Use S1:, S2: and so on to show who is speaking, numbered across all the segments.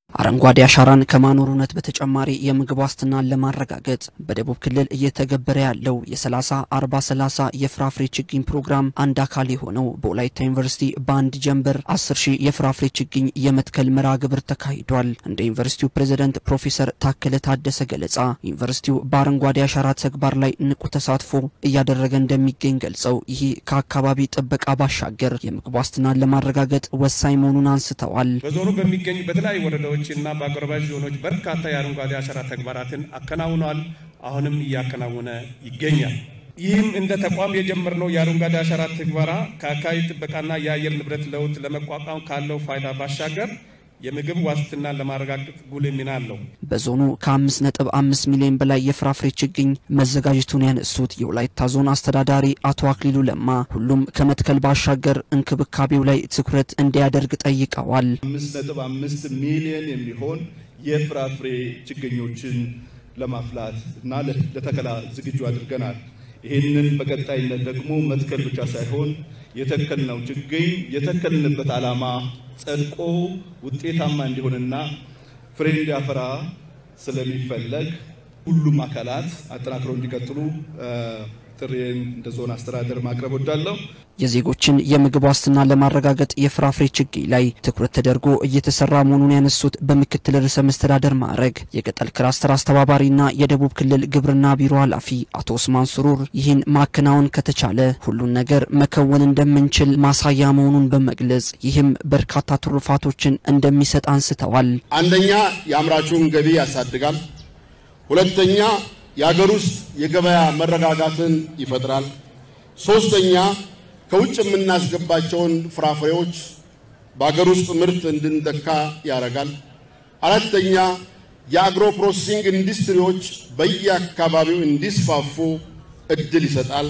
S1: አረንጓዴ አሻራን ከማኖርነት በተጨማሪ የምግብ ዋስትናን ለማረጋገጥ በደቡብ ክልል እየተገበረ ያለው የ30 40 30 የፍራፍሬ ችግኝ ፕሮግራም አንድ አካል የሆነው በወላይታ ዩኒቨርሲቲ በአንድ ጀንበር 10 ሺህ የፍራፍሬ ችግኝ የመትከል መርሃ ግብር ተካሂዷል። እንደ ዩኒቨርሲቲው ፕሬዝደንት ፕሮፌሰር ታከለ ታደሰ ገለጻ ዩኒቨርሲቲው በአረንጓዴ አሻራ ተግባር ላይ ንቁ ተሳትፎ እያደረገ እንደሚገኝ ገልጸው ይህ ከአካባቢ ጥበቃ ባሻገር የምግብ ዋስትናን ለማረጋገጥ ወሳኝ መሆኑን አንስተዋል።
S2: በዞኑ በሚገኙ በተለያዩ ወረዳዎች እና በአጎራባች ዞኖች በርካታ የአረንጓዴ አሻራ ተግባራትን አከናውኗል። አሁንም እያከናወነ ይገኛል። ይህም እንደ ተቋም የጀመርነው የአረንጓዴ አሻራ ትግበራ ከአካባቢ ጥበቃና የአየር ንብረት ለውጥ ለመቋቋም ካለው ፋይዳ ባሻገር የምግብ ዋስትናን ለማረጋገጥ ጉልህ ሚና አለው።
S1: በዞኑ ከአምስት ነጥብ አምስት ሚሊዮን በላይ የፍራፍሬ ችግኝ መዘጋጀቱን ያነሱት የወላይታ ዞን አስተዳዳሪ አቶ አክሊሉ ለማ ሁሉም ከመትከል ባሻገር እንክብካቤው ላይ ትኩረት እንዲያደርግ ጠይቀዋል።
S3: አምስት ነጥብ አምስት ሚሊዮን የሚሆን የፍራፍሬ ችግኞችን ለማፍላት እና ለተከላ ዝግጁ አድርገናል። ይህንን በቀጣይነት ደግሞ መትከል ብቻ ሳይሆን የተከልነው ችግኝ የተከልንበት ዓላማ ጸድቆ ውጤታማ እንዲሆንና ፍሬ እንዲያፈራ ስለሚፈለግ ሁሉም አካላት አጠናክረው እንዲቀጥሉ ጥሪዬን እንደ ዞን አስተዳደር ማቅረብ ወዳለሁ።
S1: የዜጎችን የምግብ ዋስትና ለማረጋገጥ የፍራፍሬ ችግኝ ላይ ትኩረት ተደርጎ እየተሰራ መሆኑን ያነሱት በምክትል ርዕሰ መስተዳደር ማዕረግ የገጠር ክላስተር አስተባባሪና የደቡብ ክልል ግብርና ቢሮ ኃላፊ አቶ ኡስማን ሱሩር ይህን ማከናወን ከተቻለ ሁሉን ነገር መከወን እንደምንችል ማሳያ መሆኑን በመግለጽ ይህም በርካታ ትሩፋቶችን እንደሚሰጥ አንስተዋል።
S4: አንደኛ የአምራቹን ገቢ ያሳድጋል። ሁለተኛ የሀገር ውስጥ የገበያ መረጋጋትን ይፈጥራል። ሶስተኛ ከውጭ የምናስገባቸውን ፍራፍሬዎች በሀገር ውስጥ ምርት እንድንተካ ያደርጋል። አራተኛ የአግሮ ፕሮሴሲንግ ኢንዱስትሪዎች በየአካባቢው እንዲስፋፉ እድል ይሰጣል።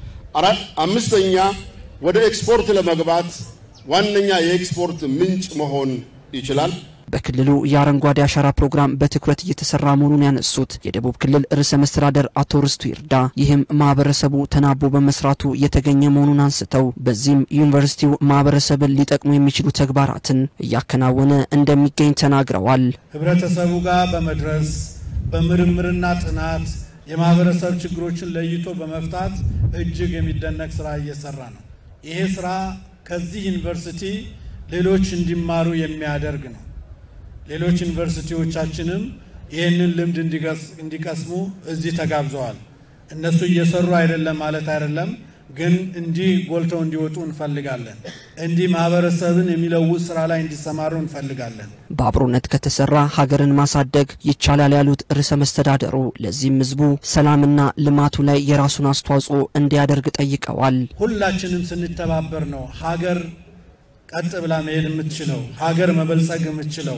S4: አምስተኛ ወደ ኤክስፖርት ለመግባት ዋነኛ የኤክስፖርት ምንጭ መሆን ይችላል።
S1: በክልሉ የአረንጓዴ አሻራ ፕሮግራም በትኩረት እየተሰራ መሆኑን ያነሱት የደቡብ ክልል ርዕሰ መስተዳደር አቶ ርስቱ ይርዳ ይህም ማህበረሰቡ ተናቦ በመስራቱ የተገኘ መሆኑን አንስተው በዚህም ዩኒቨርሲቲው ማህበረሰብን ሊጠቅሙ የሚችሉ ተግባራትን እያከናወነ እንደሚገኝ ተናግረዋል።
S5: ህብረተሰቡ ጋር በመድረስ በምርምርና ጥናት የማህበረሰብ ችግሮችን ለይቶ በመፍታት እጅግ የሚደነቅ ስራ እየሰራ ነው። ይሄ ስራ ከዚህ ዩኒቨርሲቲ ሌሎች እንዲማሩ የሚያደርግ ነው። ሌሎች ዩኒቨርሲቲዎቻችንም ይህንን ልምድ እንዲቀስሙ እዚህ ተጋብዘዋል። እነሱ እየሰሩ አይደለም ማለት አይደለም፣ ግን እንዲህ ጎልተው እንዲወጡ እንፈልጋለን። እንዲህ ማህበረሰብን የሚለውጥ ስራ ላይ እንዲሰማሩ እንፈልጋለን።
S1: በአብሮነት ከተሰራ ሀገርን ማሳደግ ይቻላል ያሉት ርዕሰ መስተዳደሩ ለዚህም ህዝቡ ሰላምና ልማቱ ላይ የራሱን አስተዋጽኦ እንዲያደርግ ጠይቀዋል።
S5: ሁላችንም ስንተባበር ነው ሀገር ቀጥ ብላ መሄድ የምትችለው ሀገር መበልጸግ የምትችለው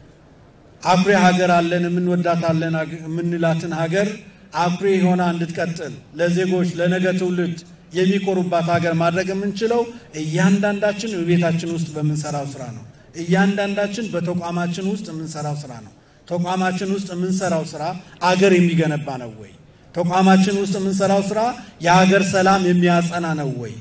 S5: አኩሪ ሀገር አለን የምንወዳታለን የምንላትን ሀገር አኩሪ ሆና እንድትቀጥል ለዜጎች ለነገ ትውልድ የሚኮሩባት ሀገር ማድረግ የምንችለው እያንዳንዳችን በቤታችን ውስጥ በምንሰራው ስራ ነው። እያንዳንዳችን በተቋማችን ውስጥ የምንሰራው ስራ ነው። ተቋማችን ውስጥ የምንሰራው ስራ አገር የሚገነባ ነው ወይ? ተቋማችን ውስጥ የምንሰራው ስራ የሀገር ሰላም የሚያጸና ነው ወይ?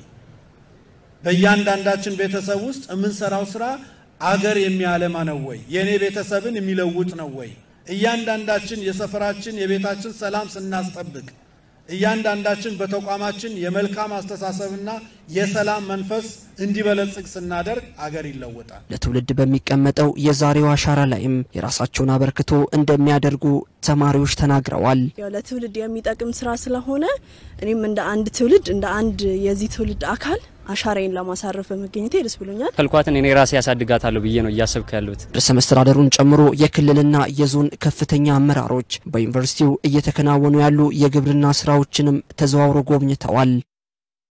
S5: በእያንዳንዳችን ቤተሰብ ውስጥ የምንሰራው ስራ አገር የሚያለማ ነው ወይ? የእኔ ቤተሰብን የሚለውጥ ነው ወይ? እያንዳንዳችን የሰፈራችን የቤታችን ሰላም ስናስጠብቅ እያንዳንዳችን በተቋማችን የመልካም አስተሳሰብና የሰላም መንፈስ እንዲበለጽግ ስናደርግ አገር ይለወጣል።
S1: ለትውልድ በሚቀመጠው የዛሬው አሻራ ላይም የራሳቸውን አበርክቶ እንደሚያደርጉ ተማሪዎች ተናግረዋል።
S6: ያው ለትውልድ የሚጠቅም ስራ ስለሆነ እኔም እንደ አንድ ትውልድ እንደ አንድ የዚህ ትውልድ አካል አሻራዬን ለማሳረፍ በመገኘቴ ደስ ብሎኛል።
S7: ተልኳትን እኔ ራሴ ያሳድጋታለሁ ብዬ ነው እያሰብኩ ያሉት።
S1: ርዕሰ መስተዳደሩን ጨምሮ የክልልና የዞን ከፍተኛ አመራሮች በዩኒቨርሲቲው እየተከናወኑ ያሉ የግብርና ስራዎችንም ተዘዋውሮ ጎብኝተዋል።